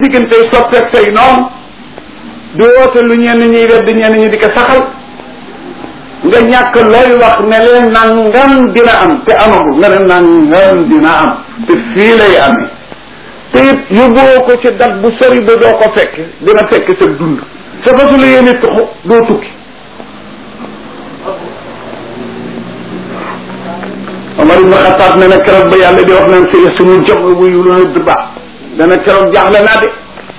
diggante soppeek say noonu di woote lu ñenn ñuy wedd ñenn ñi di ko saxal nga ñàkk looy wax ne leen nangam dina am te amagu nga ne nangam dina am te fii lay amee te it yóbboo ko ci dat bu sori ba doo ko fekk dina fekk sa dund sa fasu la yéene tuxu doo tukki Omar ibn Xataab ne na keroog ba yàlla di wax naan sa sunu jëm wuyu lu ne ba dana keroog jaaxle naa de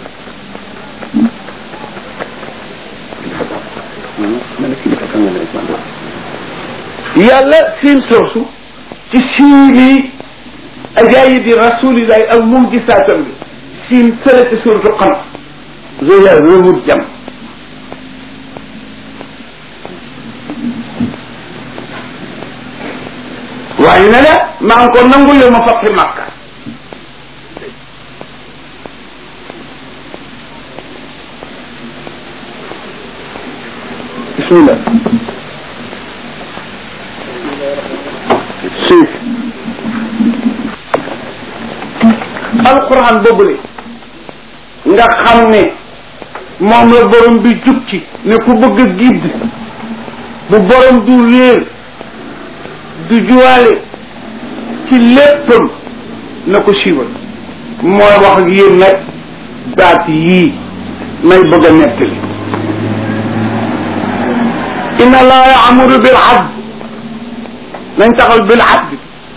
yàlla siin soosu ci siini ajaayibi rasulillahi ak mujisaatam bi siin sële ci suratu xam zoya wéwut jam waaye ne la maa ngi ko nangu yow ma fàtte màkka bismillah suuf alquran boobule nga xam ne moom la borom bi jukki ne ku bëgg a gidd bu borom du réer du juwaale ci léppam na ko siiwal mooy wax ak yéen nag baat yii may bëgg a nettali inna allaha yaamuru bil adl nañ taxal bil adl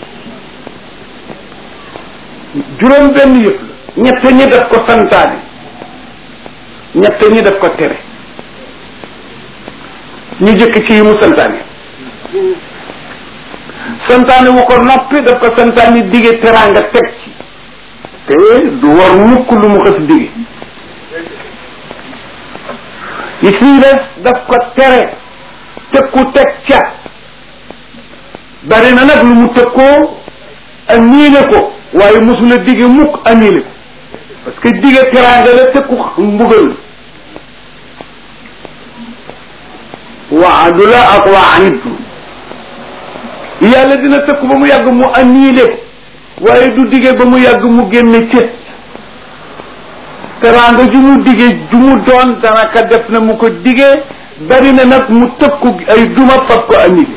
juróom benn yëpp la ñett ñi def ko santaane ñett ñi def ko tere ñu jëkk ci yi mu santaane santaane wu ko noppi daf ko santaane dige teraanga teg ci te du war mukk lu mu xës dige yi fii des daf ko tere tëkku teg ca bari na nag lu mu tëkkoo aniile ko waaye mosula dige mukk aniile ko parce que dige teraanga la tëkku mbugal waadu la ak waanitu yàlla dina tëkku ba mu yàgg mu aniile ko waaye du dige ba mu yàgg mu génne cët teraanga ju mu dige ju mu doon danaka def na mu ko dige bari na nag mu tëkku ay duma fab ko aniile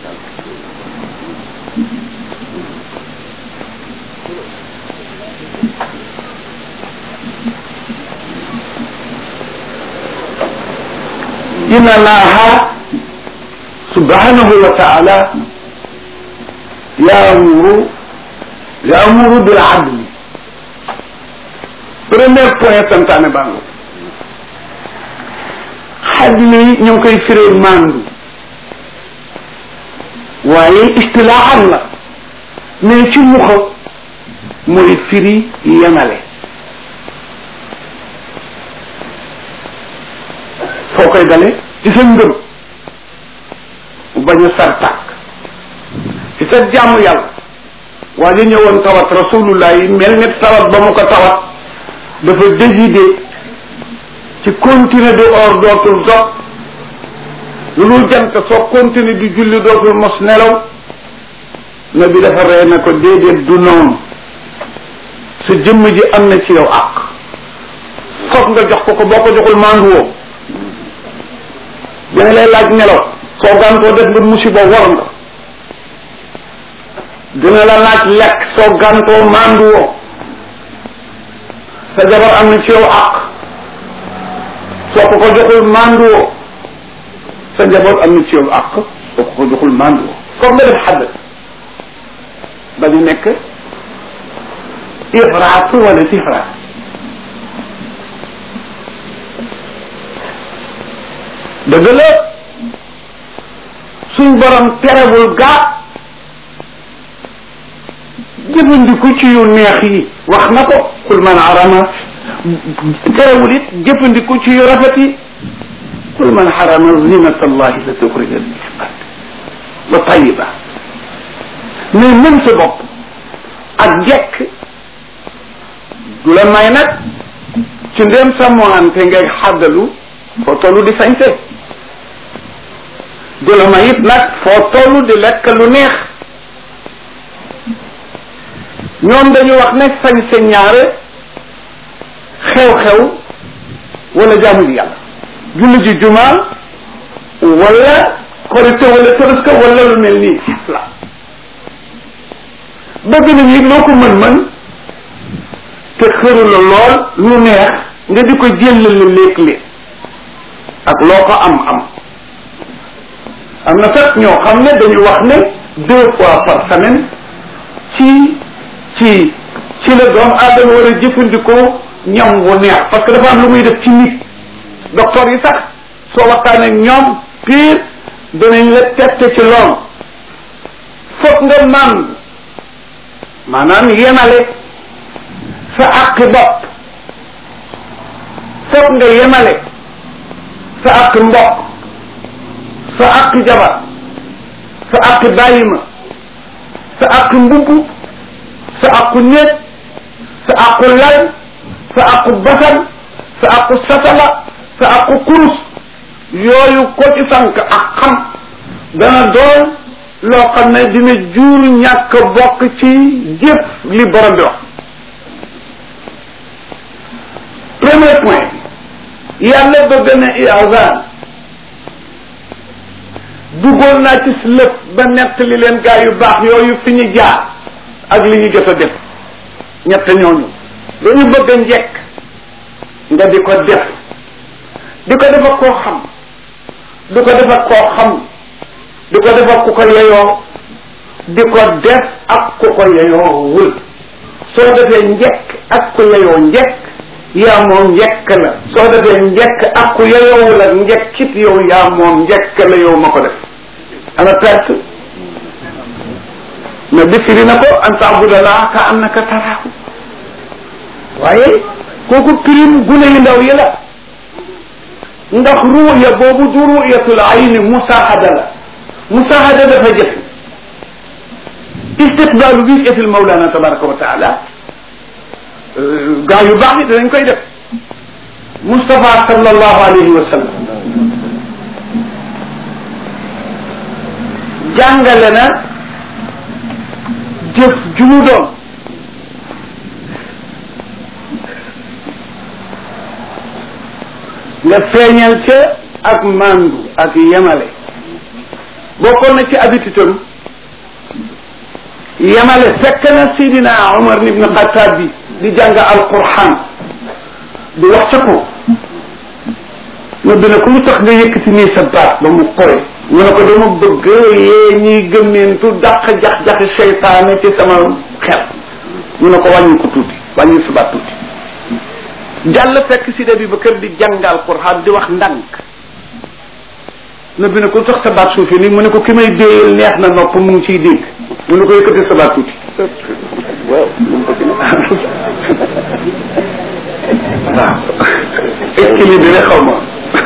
inna allaha subhanahu wa taala yaamuru yaamuru bil adli premier point santaane bango xadli ñu ngi koy firee mandu waaye istilaaxan la mais ci muxa mooy firi yemale foo koy dale ci sa ngëm mu bañ a sar tàkk ci sa jàmm yàlla waa ji ñëwoon tawat rasulullah yi mel ni tawat ba mu ko tawat dafa décider ci continuer de or dootul dog lu dul jant soo continuer di julli dootul mos nelaw na bi dafa ree na ko déedéet du noonu sa jëmm ji am na ci yow àq foog nga jox ko ko boo ko joxul mandu woo dina lay laaj nelaw soo gàntoo def nga musiba war nga dina la laaj lekk soo gàntoo mandu woo sa jabar am na ci yow àq soo ko ko joxul mandu woo sa njaboot am na ci yow àq soo ko ko joxul mandu woo foog nga def xadd ba ñu nekk ifraat wala sifraat dëgg la suñ borom terewul gaa jëfandiku ci yu neex yi wax na ko kul man arama terewul it jëfandiku ci yu rafet yi kul man xarama zinata allahi la tuxrija al-ibad wa tayiba mais même sa bopp ak jekk du la may nag ci ndéem sa moante ngay xaddalu foo tollu di sañse du la may it nag foo tollu di lekk lu neex ñoom dañu wax ne sañse ñaare xew-xew wala jaamu ji yàlla julli ji jumaa wala korite wala tabaska wala lu mel nii la bëgg nañ it loo ko mën-mën te xëru la lool lu neex nga di ko jëllale léeg-léeg ak loo ko am am am na sax ñoo xam ne dañu wax ne deux fois par semaine ci ci ci la doom aadama war a jëfandikoo ñam wu neex parce que dafa am lu muy def ci nit docteur yi sax soo waxtaanee ñoom pire danañ la tette ci lool foog nga man maanaam yemale sa àqi bopp foog nga yemale sa àqi mbokk sa àqi jabar sa àqi bàyyima sa àqi mbubb sa àqu néeg sa àqu lal sa àqu basan sa àqu satala sa àqu kurus yooyu ko ci sànq ak xam dana doon loo xam ne dina jur ñàkk bokk ci jëf li borom bi wax premier point yàlla bëgg na iazan duggoon naa ci lëpp ba nett li leen gaa yu baax yooyu fi ñu jaar ak li ñu jot a def ñett ñooñu dañu bëgg a njekk nga di ko def di ko def ak koo xam di ko def ak koo xam di ko def ak ku ko yeyoo di ko def ak ku ko yeyoo wul soo defee njekk ak ku yeyoo njekk yaa moom njekk la soo defee njekk ak ku yeyoowul ak njekkit yow yaa moom njekk la yow ma ko def ana perte mais bi firi na ko an taabudallah ka annaka taraahu waaye kooku pirim gune yu ndaw yi la ndax ruuya boobu du ruuyatul ayni musaahada la musaahada dafa jëf istiqbaalu wijatil mawlana tabaraka wa taala gaa yu baax yi danañ koy def Moustapha sallallahu alayhi wa sallam jàngale na jëf ju mu doon nga feeñal ca ak mandu ak yemale bokkoon na ci habitude yemale fekk na Sidina Omar ibn Xattaab bi di jàng alquran di wax ca ko ñoo dina ko lu tax nga yëkkati nii sa baat ba mu koy ñu ne ko dama bëgg yee ñiy gëmmeentu dàq jax-jaxi seytaane ci sama xel ñu ne ko wàññi ko tuuti wàññi sa baat tuuti jàll fekk si bi ba kër di jàngal Qur'an di wax ndànk na bi ne ko tax sa baat suufi nii mu ne ko ki may déeyal neex na nopp mu ngi ciy dégg mu ne ko yëkkati sa baat tuuti waaw waaw équilibré xaw ma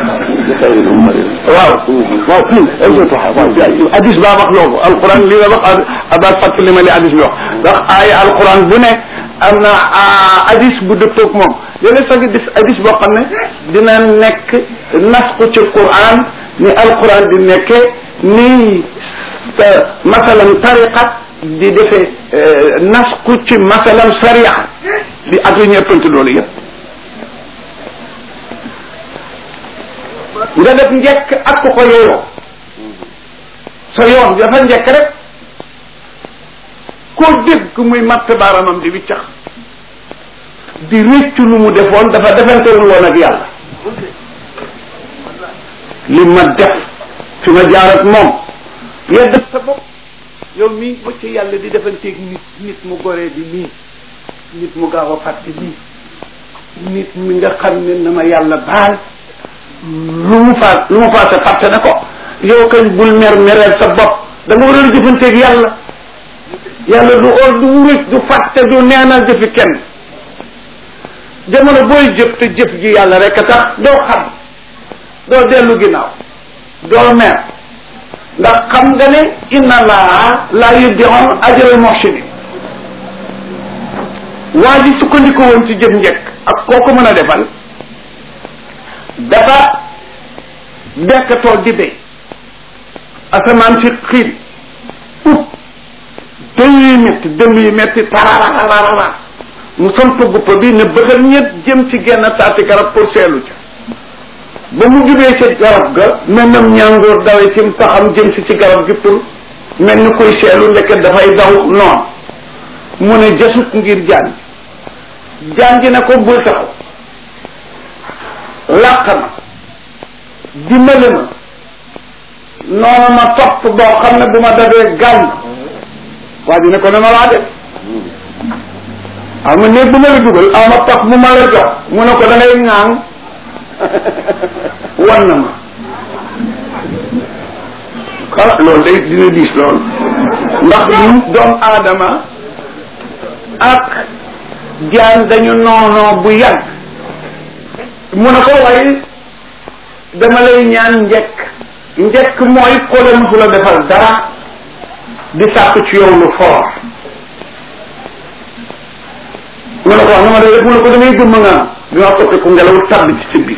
waaw waaw kii hadis baa wax loolu alquran li nga wax abbas fàttali ma li hadis bi wax ndax aaya alquran bu ne am na hadis bu dëppoog moom léeg-léeg sax gis hadis boo xam ne dina nekk nasku ci quran ni alquran di nekkee ni masalan tariqa di defee nasku ci masalan sariya di ak yu ñeppante loolu yëpp nga def njekk ak ku ko yeyoo sa yoon dafa njekk rek koo dégg muy matt baaramam di wiccax di réccu lu mu defoon dafa defantewul woon ak yàlla li ma def fi ma jaar ak moom ya def sa bopp yow mii ba ci yàlla di defanteeg nit nit mu goree di nii nit mu gaaw a fàtte nii nit mi nga xam ne na ma yàlla baal lu mu faat lu mu faate fàtte na ko yow kañ bul mer mereel sa bopp da nga war a jëfanteeg yàlla yàlla du or du wuruj du fàtte du neenal jëfi kenn jamono booy jëf te jëf ji yàlla rek a tax doo xam doo dellu ginnaaw doo mer ndax xam nga ne inna laa laa yudi'u ajral muhsinin waa ji sukkandiku woon ci jëf njëkk ak koo ko mën a defal dafa dekkatoo di béy asamaan si xiin ut dënn yu métti dënn yu métti tararararara mu samp guppa bi ne bëggal ñett jëm ci genn taati garab pour seelu ca ba mu jubee ci garab ga mel nam ñàngoor dawee ci paxam jëm si ci garab gi pour mel ni koy seelu ndeket dafay daw noon mu ne jasut ngir jaan jaan ji ne ko bul taxaw làq ma dimbali ma noonu ma topp boo xam ne bu ma dabee gàmm waa ji ne ko ne ma laa def aw ma néeg bu ma la dugal aw ma pax bu ma la jox mu ne ko da ngay ŋaang wan na ma xala loolu day dina diis loolu ndax ñun doomu aadama ak jaan dañu noonoo bu yàgg mu ne ko waaye dama lay ñaan njekk njekk mooy ko la musu la defal dara di sàkk ci yow lu foor mu ne ko wax na ma de mu ne ko damay gëmma ngaam dinaa toppe ko ngelaw tàbbi ci sa biir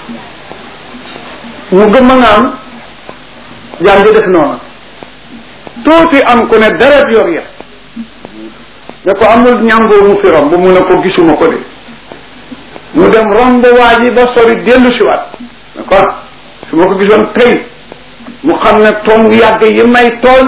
mu gëmma ngaam jaan di def noonu tuuti am ku ne deret yor ya ne ko amul ñàngoo mu fi romb mu ne ko gisuma ko de mu dem romb waa ji ba sori dellu si waat ne ko su ma ko gisoon tey mu xam ne tong yàgg yi may tooñ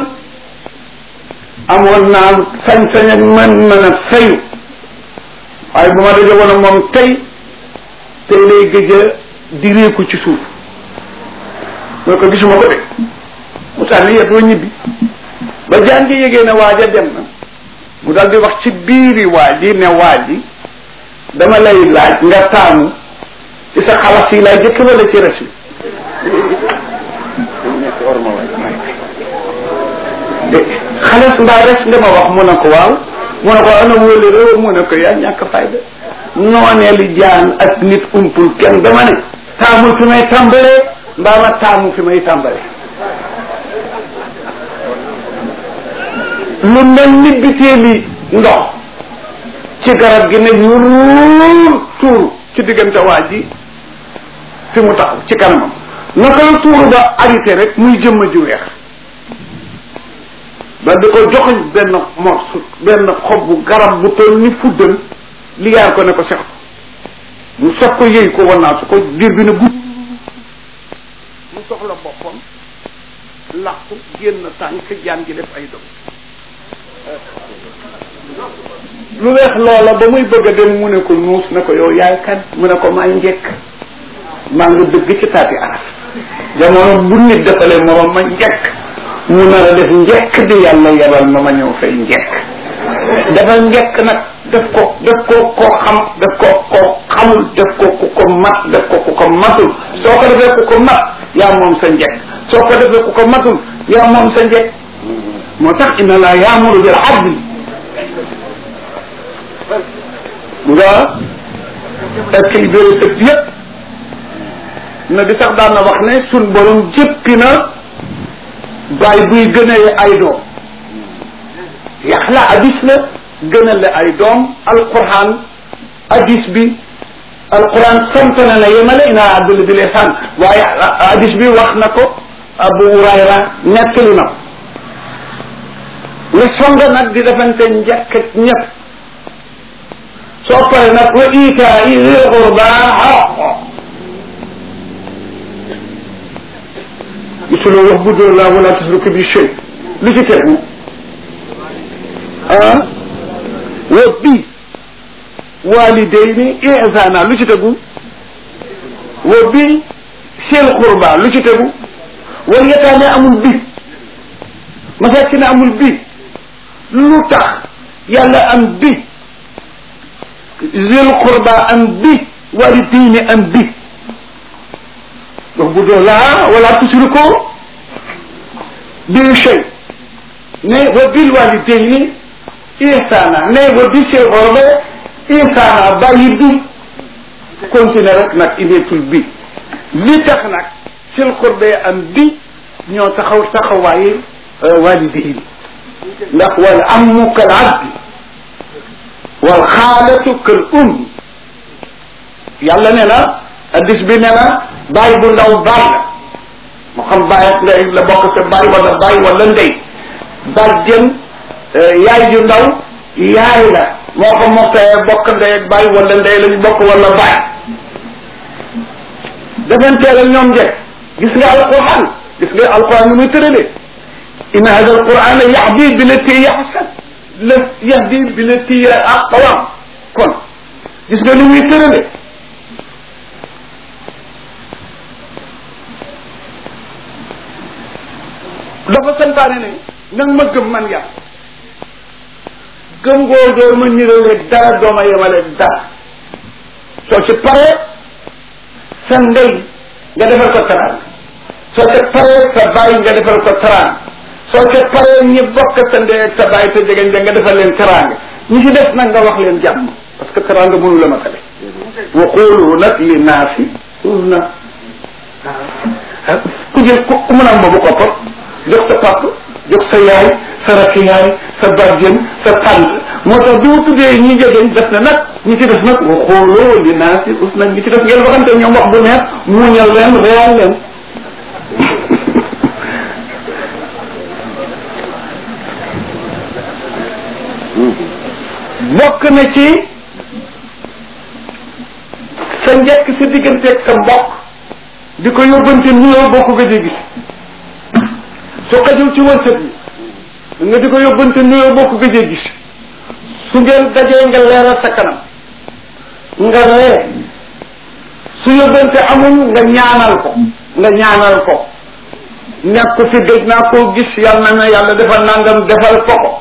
amoon naa sañ-sañ ak man mën a fayu waaye bu ma daje woon ak moom tey tey lay gëj a direeku ci suuf mu ne ko gisuma ko de mu sànni yet wa ñibbi ba jaan ji yégee ne waaja dem na mu daal di wax ci biiri waa ji ne waa ji dama lay laaj nga taamu ci sa xalas yi laay jëkk wala ci res bi xalas mbaa res nga ma wax mu ne ko waaw mu ne ko ana wóoli réew mu ne ko yaa ñàkk fayda noonee li jaan ak nit umpul kenn dama ne taamul fi may tàmbalee mbaa ma taamu fi may tàmbalee lu mel ni biteeli ndox ci garab gi ne yuruur tuuru ci diggante waa ji fi mu taxaw ci kanamam naka la tuuru ba arrêté rek muy jëmma ju weex ba di ko joxoñ benn morsu benn xob bu garab bu toll ni fuddal liyaar ko ne ko sex mu soog ko yëy ko wannaa su ko diir bi ne gudd mu soxla boppam làqu génn tànk jaan gi def ay dom lu weex loola ba muy bëgg a dem mu ne ko nuus ne ko yow yaay kan mu ne ko maay njëkk maa ngi dëgg ci taati araf jamono bu nit defalee morom ma njëkk mu nar a def njëkk di yàlla yebal ma ma ñëw fay njëkk dafa njëkk nag def ko def ko koo xam def ko koo xamul def ko ku ko mat def ko ku ko matul soo ko defee ku ko mat yaa moom sa njëkk soo ko defee ku ko matul yaa moom sa njëkk moo tax inna laa yaamuru bil adli nga équilibré sëpp yépp na di sax daan na wax ne sun borom jëppi na baay buy gënale ay doom yax la hadis la gënale ay doom alquran hadis bi alquran sant na na yemale ina abdul bi lesan waaye hadis bi wax na ko abu hurayra nettali na ne songa nag di defante njëkk ak ñëpp soo pare nag wa itaa i zil qurba xaqo gisuloo wax bu dóor laa wala tusruku bi shay lu ci tegu ah wa bi walidayni ihsana lu ci tegu wa bi sil qurba lu ci tegu wal yataame amul bi masakin amul bi lu tax yàlla am bi zil qurba am bi walidayni am bi wax bu doo laa wala tusriku bi shay ne wa bil walidayni ihsana ne wa bi sil qurba ihsana bàyyi bi continuer rek nag indeetul bi li tax nag sil qurba am bi ñoo taxaw taxawaayi walidayni ndax wal ammu kal abdi wal xaalatu kal um yàlla nee na addis bi nee na bàyyi bu ndaw baay la moo xam bàyyi ak ndey la bokk sa bàyyi wala bàyyi wala ndey bàjjen yaay ju ndaw yaay la moo ko mokkee bokk ndey ak bàyyi wala ndey lañu bokk wala bàyyi defanteel ak ñoom njëkk gis nga alquran gis nga alquran nu muy tëralee inna hada alquran yahdi billati hiya ahsan la yahdi billati hiya aqwam kon gis nga ni muy tëralee dafa santaane ne nang ma gëm man yàlla gëm goo doo ma nirale dara dooma yemale dara soo ci paree sa ndey nga defal ko taraan soo ca paree sa bàyyi nga defal ko taraan soo ca paree ñi bokk sa ndey ak sa bàyyi te jegeñ nga defal leen taraanga ñi ci des nag nga wax leen jàmm parce que taraanga mënu la ma tale wa qulu nag li naasi na ku jël ku ku mën a am boobu koppar jox sa pap jox sa yaay sa rakk yaay sa barjën sa tànt moo tax bi mu tuddee ñi jegeñ def na nag ñi ci def nag wa xooloo li naa si us nag ñi ci def ngeen waxante ñoom wax bu neex muñal leen reyal leen bokk na ci sa njëkk sa digganteeg sa mbokk di ko yóbbante nuyoo boo ko gëjee gis su xajul ci wërsëg bi nga di ko yóbbante nuyoo boo ko gëjee gis su ngeen dajee nga leeral sa kanam nga ree su yóbbante amul nga ñaanal ko nga ñaanal ko nekk ko fi gëj naa koo gis yàlla na yàlla defal nangam defal ko ko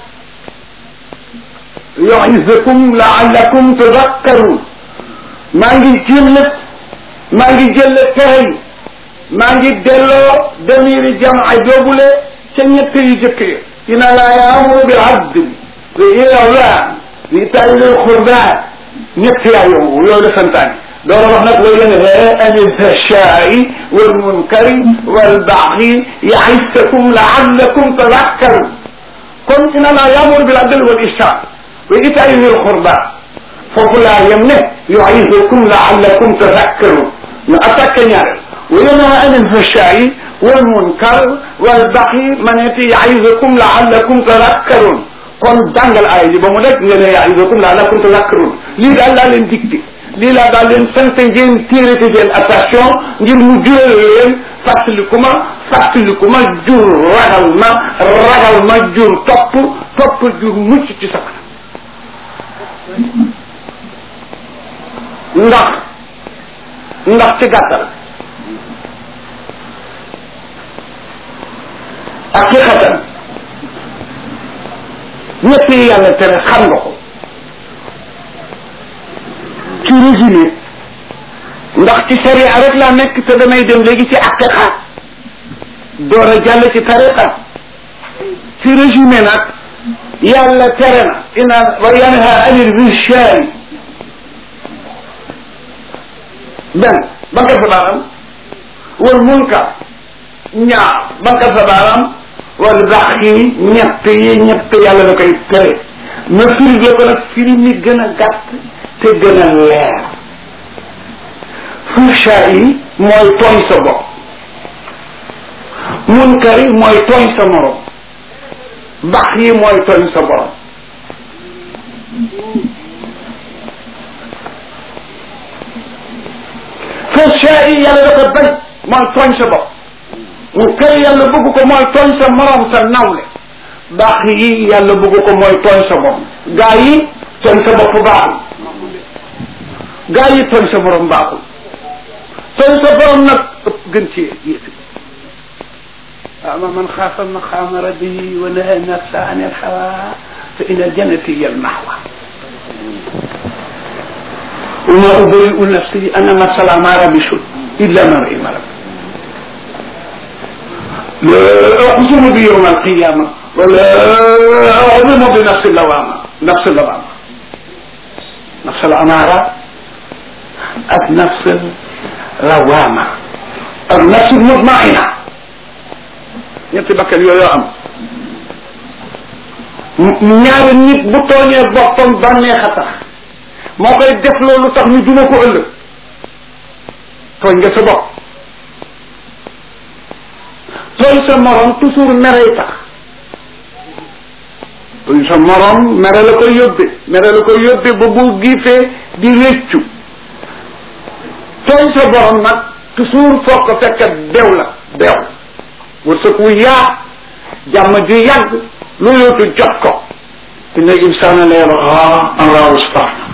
yu'izukum la'allakum tadhakkarun maa ngi jël maa ngi jël tere yi maa ngi delloo demiri jamaa joobule ca ñett yu jëkk ya inna laa yaamuru bil adli wa ihsan wa itaa'i dil qurbaa ñett yaa yomb yooyu la santaane doora wax nag way yanhaa anil fahshaa'i wal munkari wal baghi ya'izukum la'allakum tadhakkarun kon inna laa yaamuru bil adli wal ihsan wa itaa'i dil qurbaa foofu laa yem ne ya'izukum la'allakum tadhakkarun ñu attaqué ñaareel wa yanha anil fahshaa'i wal munkar wal baghi ma neeti ya'izukum la'allakum tadhakkarun kon jàngal aaya ji ba mu nekk nga ne ya'izukum la'allakum tadhakkarun lii daal laa leen dicté lii laa daal leen sant ngeen téerete seen attention ngir mu jural leen fàttaliku ma fàttaliku ma jur ragal ma ragal ma jur topp topp jur mucc ci sa ndax ndax ci gàttal haqiqatan ñett yi yàlla tere xam nga ko ci résumé ndax ci sharia rek laa nekk te damay dem léegi ci haqiqa door a jàll ci tariqa ci résumé nag yàlla tere na ina wa yanha anil fihshaai benn bankal sa baaraam wal munkar ñaar bankal sa baaraam wal bax yi ñett yi ñett yàlla da koy tere ma firi la ko nag firi mi gën a gàtt te gën a leer fuhsha yi mooy tooñ sa bopp munkar yi mooy tooñ sa morom bax yi mooy tooñ sa borom fuhsha yi yàlla da ko bañ mooy tooñ sa bopp munkar yi yàlla bëgg ko mooy tooñ sa morom sa nawle bax yi yàlla bëgg ko mooy tooñ sa bopp gaa yi tooñ sa bopp baaxul gaa yi tooñ sa morom baaxul tooñ sa borom nag ëpp gën ci yéesi ama man xaafa maqaama rabbihi wa naha nafsa an il hawa fa ina jannati hiya al mahwa وما أبرئ نفسي أن النفس الأمارة بسوء إلا من رحم ربي لا أقسم بيوم القيامة ولا أعلم بنفس اللوامة نفس اللوامة نفس الأمارة النفس اللوامة النفس المطمئنة ñetti bakkan yooyu am ñaari nit bu tooñee boppam bànneex a tax moo koy def loolu tax ñu duma ko ëllëg tooñ nga sa bopp tooñ sa morom toujours merey tax sa morom mere la koy yóbbe mere la koy yóbbe ba bu giifee di réccu tooñ sa borom nag toujours foo ko fekk bew la bew wërsëg wu yaa jàmm ju yàgg lu yootu jot ko inna insana la yabgha an raahu istaghna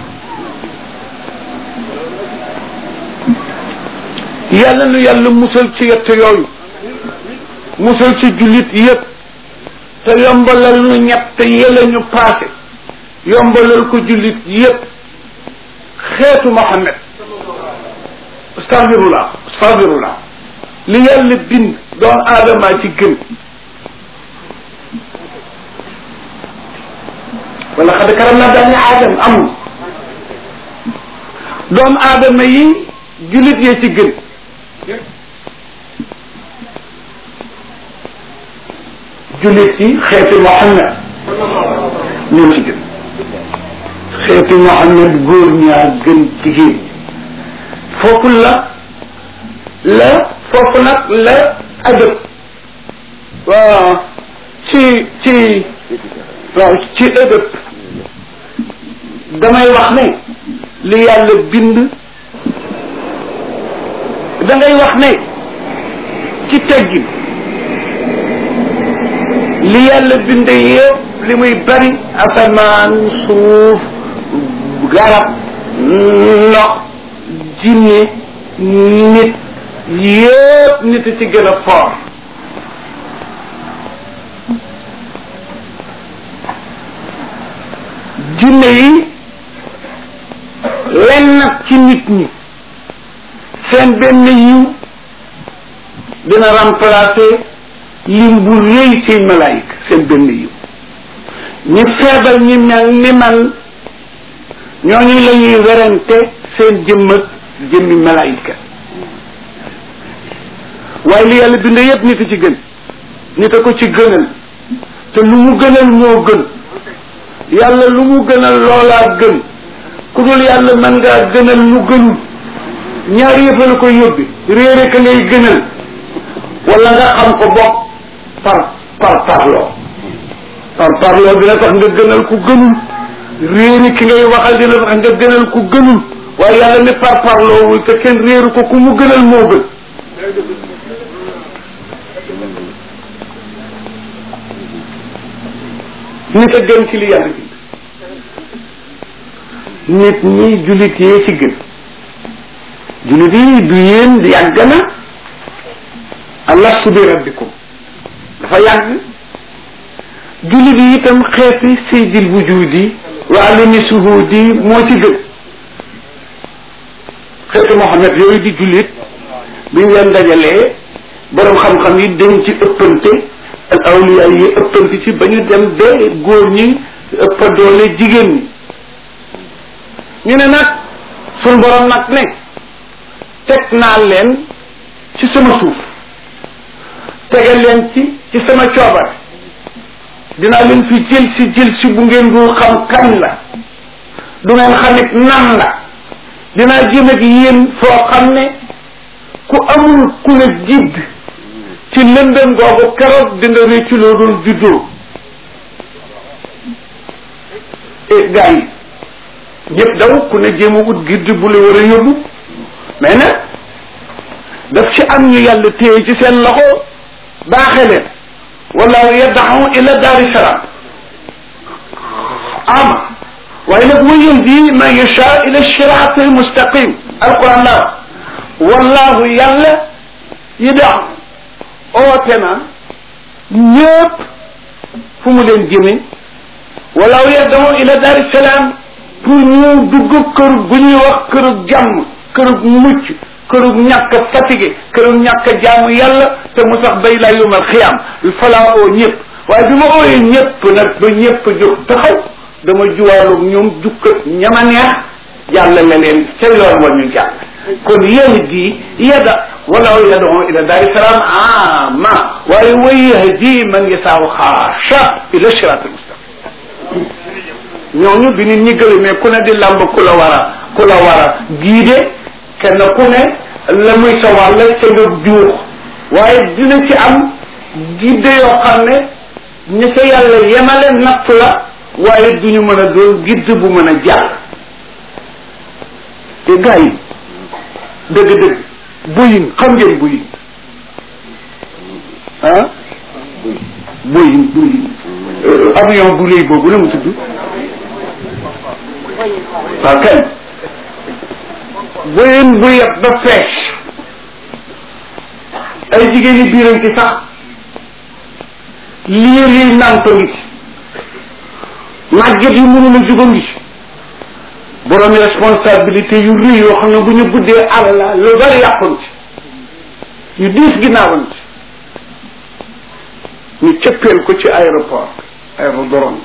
yàlla nu yàlla musal ci yett yooyu musal ci jullit yëpp te yombalal nu ñett yële ñu paase yombalal ko jullit yëpp xeetu Muhammad astaghfirullah astaghfirullah li yàlla bind doomu aadama ci gën wala xad karam naa bani aadam amul doomu aadama yi jullit yee ci gën jullit yi xeeti Muhammad ñoo ci gën xeeti Muhammad góor ñaa gën jigéen foofu la la foofu nag la adab waaw ci ci waaw ci adab damay wax ne li yàlla bind da ngay wax ne ci teggin li yàlla bind yëpp li muy bari asamaan suuf garab ndox jinne nit yëpp nit ci gën a fort jinne yi lenn nag ci nit ñi seen benn yiw dina remplacer lim bu rëy ci malaayika seen benn yiw ñi feebar ñi mel ni man ñooñu la ñuy werante seen jëmm ak jëmmi malaayika waaye li yàlla bind yépp nit a ci gën nit a ko ci gënal te lu mu gënal moo gën yàlla lu mu gënal loolaa gën ku dul yàlla mën ngaa gënal lu gënul ñaari yëpp la koy yóbbi réere ka ngay gënal wala nga xam ko bokk par par parloo par parloo dina tax nga gënal ku gënul réeri ki ngay waxal dina tax nga gënal ku gënul waaye yàlla ne par parloowul te kenn réeru ko ku mu gënal moo gën nit a gën ci li yàlla bind nit ñi jullit yee ci gën jullit yi du yéen yàgg na alastu bi rabbikum dafa yàgg jullit yi itam xeeti saydil wujudi wa alimi suhudi moo ci gën xeeti Muhammad yooyu di jullit bi ñu leen dajalee borom xam-xam yi dañ ci ëppante ak awliya yi ëppante ci ba ñu dem ba góor ñi ëpp doole jigéen ñi ñu ne nag suñ borom nag ne teg naa leen ci sama suuf tegal leen ci ci sama coobar dinaa leen fi jël si jël si bu ngeen dul xam kañ la du ngeen xamit nan la dinaa jëm ak yéen foo xam ne ku amul ku la jidd ci lëndëm googu keroog di nga réccu loo doon juddoo e gars yi ñëpp daw ku ne jéem a ut gidd bu la war a yóbbu mais nag daf ci am ñu yàlla téye ci seen loxo baaxe leen wallahu yad'u ila daari salaam ama waaye nag wa yahdi man yasha ila sirati mustaqim alquran la wallahu yàlla yada oote na ñëpp fu mu leen jëme wallahu yad'u ila daari salaam pour ñu dugg kër gu ñuy wax kërug jàmm kërug mucc kërug ñàkk fatigué kërug ñàkk jaamu yàlla te mu sax bay laa yomal xiyaam falaa oo ñëpp waaye bi ma ooyee ñëpp nag ba ñëpp jóg taxaw dama juwaaloog ñoom jukkat ñama neex jàlla la leen ca yoon wa ñu jàll kon yahdi yada walaw yad'u ila daari salaam ama waaye wa yahdi man yasaaw xaasha ila siraat almustaqim ñooñu bi nit ñi gëlëmee ku ne di lamb ku la war a ku la war a giide kenn ku ne la muy sa wàll ca nga juux waaye dina ci am gidde yoo xam ne ñi sa yàlla yemale nattu la waaye du ñu mën a doon gidd bu mën a jàll te gars yi dëgg-dëgg buyin xam ngeen buyin ah buyin buyin avion bu léy boobu la mu tudd waaw kay buyin bu yeb ba fees ay jigéen yi biiram ci sax liir yi nàmp ngi ci màgget yu mënul a juga ngi ci borom responsabilité yu rëy yoo xam ne bu ñu guddee àll la lu bari yàqoon ci yu diis ginnaawoon ci ñu cëppeel ko ci aéroport aérodrome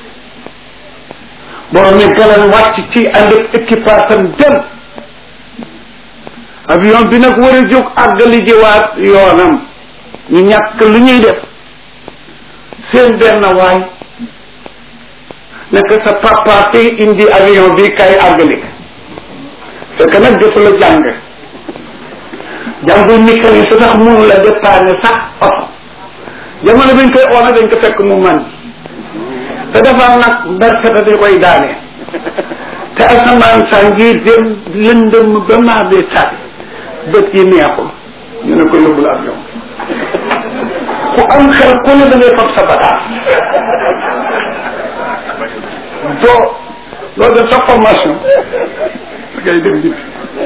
borom yi galan wàcc ci ànd ak équipage am dem avion bi nag war a jóg àggali jiwaat yoonam ñu ñàkk lu ñuy def seen benn waay nekk sa papa te indi avion bi kay àggali fekk nag jotu la jàng jàngu mécanique su tax mënu la dépanner sax oto jamono bi ñu koy oona dañ ko fekk mu man te dafa nag berkata di koy daane te asamaan saa ngi dem lëndëm ba maa de sànni bët yi neexul ñu ne ko yóbbul avion ku am xel ku ne da ngay fab sa bagaas doo doo def sa formation da ngay dem jib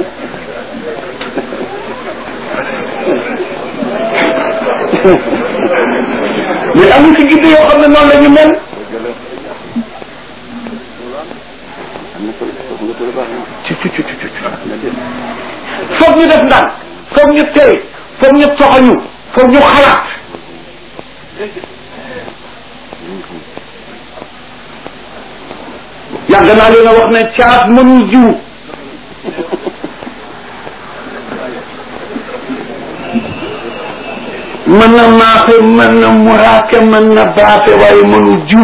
mais am ci gidde yoo xam ne noonu la ñu mel ci ci ci ci foog ñu def ndànk foog ñu tey foog ñu toxañu foog ñu xalaat yàgg naa leen a wax ne caat mënul jiw mën na maafe mën na muraake mën na baafe waaye mënul jiw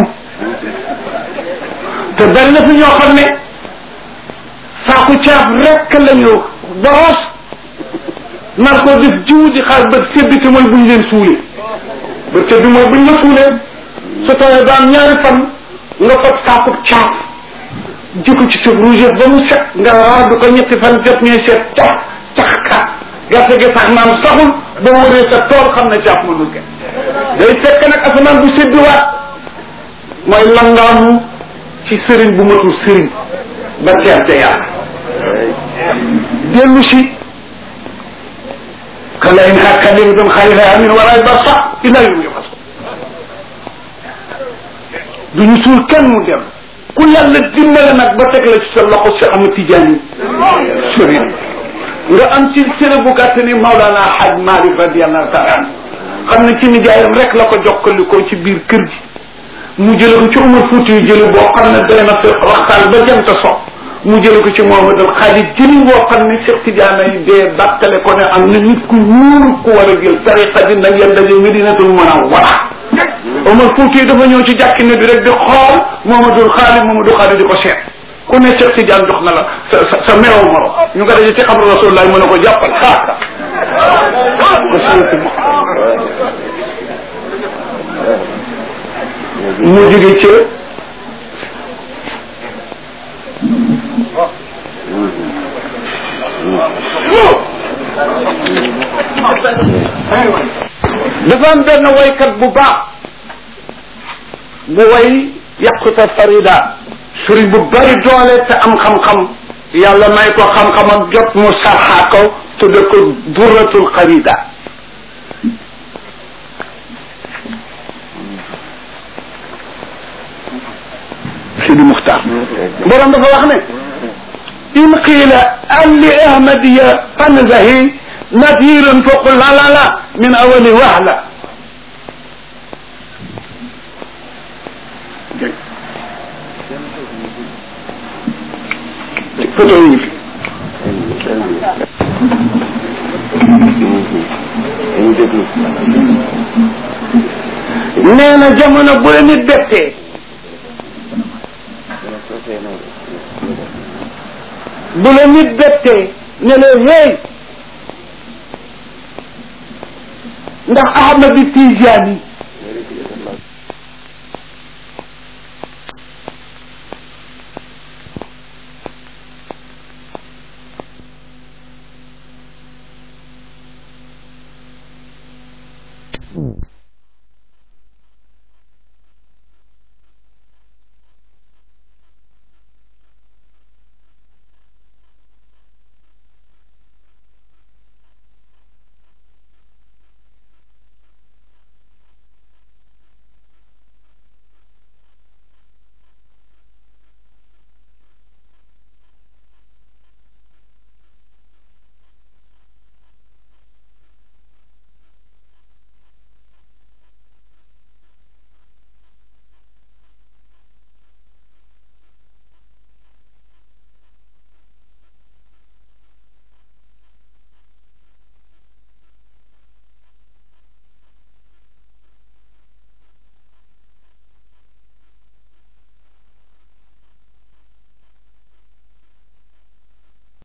te bari na fi ñoo xam ne saaku caaf rekk lañu boros nar ko def jiw di xaar bët sebbi te mooy buñ leen suulee bët sebbi mooy buñ la suulee su tawee daan ñaari fan nga fab saaku caaf jikko ci suuf rouge ba mu set nga raadu ko ñetti fan jot ñuy seet cax cax ka gerte gi sax maam saxul ba wëree sa tool xam ne caaf mënul ke day fekk nag asamaan bu seddiwaat mooy langaamu ci sëriñ bu matul sëriñ ba teer ca yàlla dellu si kala in hakkalimtum xayra amin wala ba sax ila yum yafas duñu suul kenn mu dem ku yàlla dimbale nag ba teg la ci sa loxo si ama tijaani sëriñ nga am ci sëriñ bu gàtt ni Maulana Hadj Malick radiallahu taala an xam ne ci nijaayam rek la ko jokkalikoo ci biir kër gi mu jële ko ci Umar Fuuti yu jële boo xam ne doy na fi waxtaan ba jëm ta so mu jële ko ci Mohamad al Xaalid jëli boo xam ne Cheikh Tidiane yi dee bàttale ko ne am na nit ku ñuul ku war a jël tariqa bi nag yéen daje Medinatul Munawwara Umar Fuuti yi dafa ñëw ci jàkki ne bi rek di xool Mohamadul Xaalid Mohamadul Xaalid di ko seet ku ne Cheikh Tidiane jox na la sa sa sa meew moro ñu nga daje ci xabru Rasulullah mën a ko jàppal xaaka mu jóge ca dafa am benn waykat bu baax bu way yàquta farida sëriñ bu bari doole te am xam-xam yàlla may ko xam-xam ak jot mu sarxaa ko tudde ko durratul xarida Sidi Muxtaar borom dafa wax ne in qiila an li ahmadiya fanzahi nadirun faqul la la la min awali wahla photo yi fi nee na jamono bu la nit bettee bu la nit bettee ne la hey ndax Ahmad Tijaani